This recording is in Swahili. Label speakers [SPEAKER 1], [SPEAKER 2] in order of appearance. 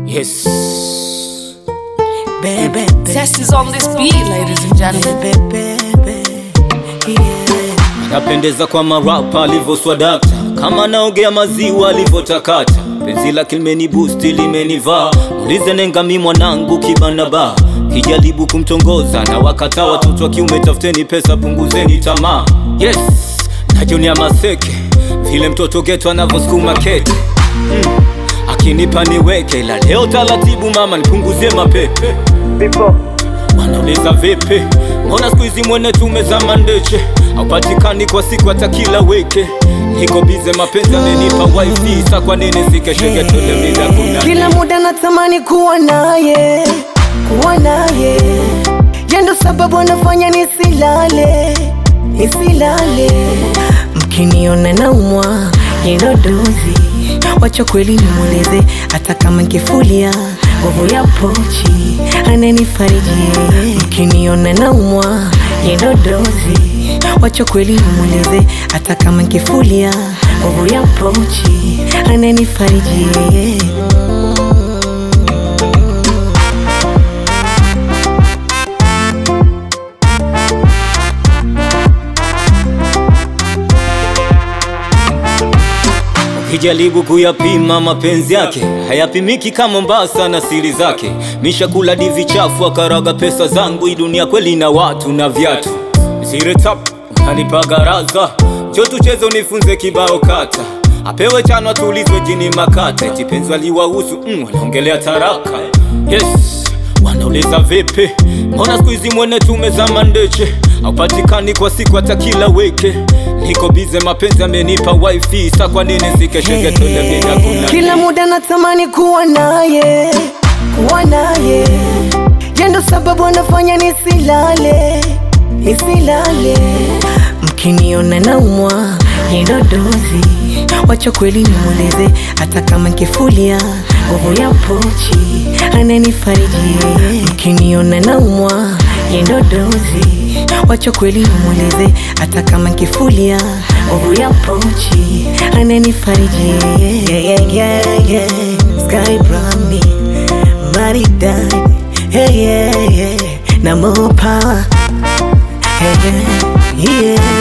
[SPEAKER 1] Yes.
[SPEAKER 2] Baby,
[SPEAKER 3] Test is on this beat, ladies and gentlemen.
[SPEAKER 2] baby, yeah.
[SPEAKER 1] Napendeza kwa marapa alivyoswadakta, kama naogea maziwa alivyotakata. Penzi lake limeni boost limenivaa, ulize nenga mi mwanangu kibana ba kijaribu kumtongoza na wakata watoto wa kiume, tafuteni pesa, punguzeni tamaa. Yes, na Junior Maseke vile mtoto geto anavyosukuma kete mm. Akinipa niweke, ila leo taratibu mama, nipunguzie mapepe Wanauliza vipi, mbona siku hizi mwene tumezama ndeche, haupatikani kwa siku hata kila weke. Niko bize mapenzi amenipa wifi, sa kwa nini sikesheke tule bila kuna
[SPEAKER 2] Kila muda natamani kuwa naye, kuwa naye, yendo sababu anafanya nisilale, nisilale. Mkiniona naumwa, yendo dozi, wacha kweli nimweleze, hata kama nkifulia nguvu ya pochi ananifariji yeye. Mkiniona naumwa, yendo dozi, wacha kweli nimweleze, hata kama nkifulia nguvu ya pochi ananifariji yeye.
[SPEAKER 1] Ukijaribu kuyapima mapenzi yake hayapimiki kama Mombasa na siri zake. Mishakula divi chafu akaraga pesa zangu, hii dunia kweli na watu na viatu. Zile tap unanipa garaza, njoo tucheze unifunze kibao kata, apewe chano atulizwe jini makata, eti penzi waliwahusu mm, wanaongelea taraka. Yes, wanauliza vipi, mbona siku hizi mwene tumezama ndeche, haupatikani kwa siku hata kila weke. Niko bize mapenzi amenipa wifi, sa kwa nini sikesheke tule bila kuna
[SPEAKER 2] Kila muda natamani kuwa naye, kuwa naye, yendo sababu anafanya nisilale, nisilale. Mkiniona naumwa, yendo dozi, wacha kweli nimweleze, hata kama nkifulia nguvu ya pochi ananifariji yeye. Mkiniona naumwa, yendo dozi, wacha kweli nimweleze, hata kama nkifulia nguvu ya pochi ananifariji yeye. Yeah, yeah, yeah, yeah. Sky Brownie, maridadi hey, yeah, yeah. na more power hey, yeah, yeah.